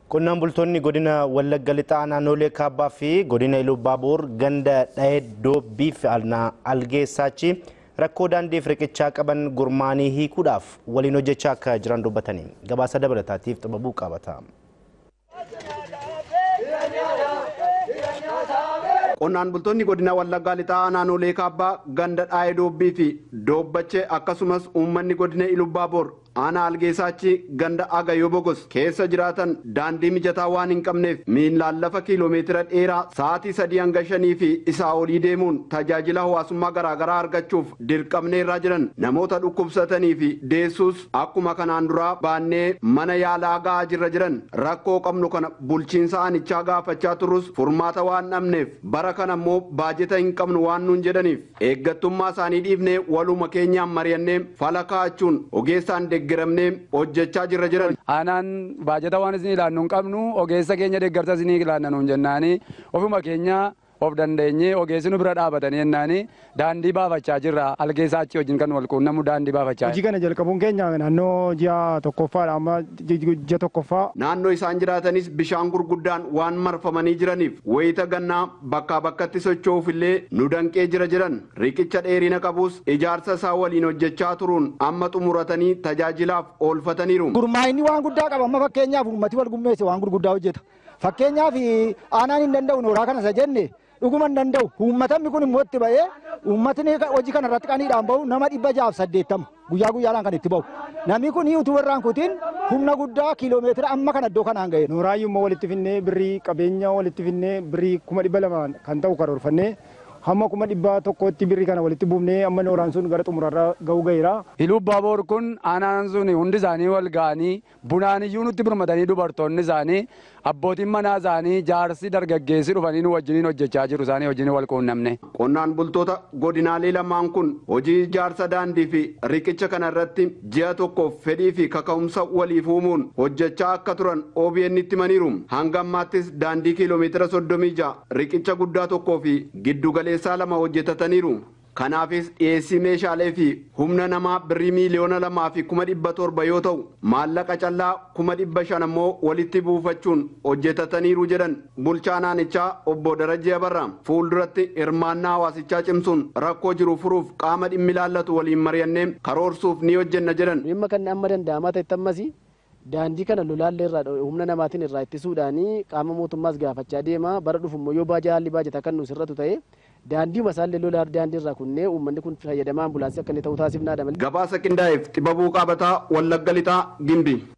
Qonnaan bultoonni godina Wallagga Lixaa naannolee Kaabbaa fi godina Iluu Baabuur ganda dha'ee doobbii fi algeessaachi rakkoo daandiif riqichaa qaban gurmaanii hiikuudhaaf waliin hojjechaa akka jiran dubbatanii gabaasa dabalataatiif xababuu qabata. Qonnaan bultoonni godina Wallaggaa Lixaa naannolee Kaabbaa ganda dha'ee doobbii fi doobbache akkasumas uummanni godina Iluu Baabuur aanaa algeessaachi ganda agayoo bogos keessa jiraatan daandii mijataa waan hin qabneef miillaan lafa kiiloomeetira dheeraa sa'aatii sadii hanga shanii fi isaa olii deemuun tajaajila hawaasummaa garaagaraa argachuuf dirqamnee irraa jiran namoota dhukkubsatanii fi deessuus akkuma kanaan duraa baannee mana yaalaa ga'aa jirra jiran rakkoo qabnu kana bulchiinsa aanichaa gaafachaa turus furmaata waan dhabneef bara kana immoo baajeta hin qabnu waan nuun jedhaniif eeggattummaa isaanii dhiifnee waluma keenyaan mari'annee fala kaa'achuun ogeessaan deeggaramnee hojjechaa jirra jiran. Aanaan baajata waan isin ilaannu hin qabnu ogeessa keenya deeggarsa isin ilaanna nuun jennaani ofuma keenya of dandeenyee ogeessi nu bira dhaabatanii jennaani daandii baafachaa jirra algeessaa achi wajjin kan wal quunnamu daandii baafachaa. Hojii kana jalqabuun keenya naannoo ji'a tokkoffaadha amma ji'a tokkoffaa. Naannoo isaan jiraatanis bishaan gurguddaan waan marfamanii jiraniif wayita gannaa bakkaa bakkatti socho'uuf illee nu danqee jira jiran riqicha dheerina qabus ijaarsa isaa waliin hojjechaa turuun amma xumuratanii tajaajilaaf oolfataniiru. Gurmaa'inni waan guddaa qaba amma fakkeenyaaf uummati wal gummeesse waan gurguddaa hojjeta. Fakkeenyaaf aanaan hin danda'u nooraa kana isa jenne dhuguma hin danda'u uummatamni kun immoo itti ba'ee uummatni hojii kana irratti qaniidhaan bahu nama dhibba jaaf saddeettama guyyaa guyyaadhaan kan itti bahu namni kun utuu warraan kutiin humna guddaa kiiloomeetira amma kan iddoo kanaan ga'e. Nooraayyuu immoo walitti finnee birrii qabeenya walitti finnee birrii kuma dhibba lama kan ta'u karoorfannee hamma kuma dhibba tokkotti birrii kana walitti buufnee amma nooraan sun gara xumurarra ga'uu ga'eera. Iluu Baaboor kun aanaan sun hundi isaanii wal ga'anii bunaan iyyuu nutti birmatanii dubartoonni isaanii abbootiin manaa isaanii jaarsi dargaggeessi dhufanii nu wajjiniin hojjechaa jiru isaanii wajjin wal quunnamne. Qonnaan bultoota godinaalee lamaan kun hojii ijaarsa daandii fi riqicha kana irratti ji'a tokkoof fedhii fi kaka'umsa waliif uumuun hojjechaa akka turan OBN itti himaniiru. Hanga ammaattis daandii kiiloomeetira soddomii ja'a riqicha guddaa tokkoo fi giddu galeessaa lama hojjetataniiru. Kanaafis dhiyeessii meeshaalee fi humna namaa birrii miiliyoona lamaa fi kuma dhibba torba yoo ta'u maallaqa callaa kuma dhibba shan ammoo walitti buufachuun hojjetataniiru jedhan bulchaa naannichaa obbo Darajjee Abarraa fuulduratti hirmaannaa hawaasichaa cimsuun rakkoo jiru furuuf qaama dhimmi ilaallatu waliin mari'annee karoorsuuf ni hojjenna jedhan. Dhimma kan amma danda'amaa ta'e ammasii daandii kana lolaallee irraa humna namaatiin irraa ittisuudhaanii qaama mootummaas gaafachaa deema bara dhufu immoo yoo baajaa haalli baajata kan nu sirratu ta'e daandii masaallee lolaa daandii irraa kunnee uummanni kun fayyadamaa ambulaansii akka inni ta'u taasifnaa dabale. Gabaasa qindaa'eef xibabuu qaabataa wallagga lixaa gimbii.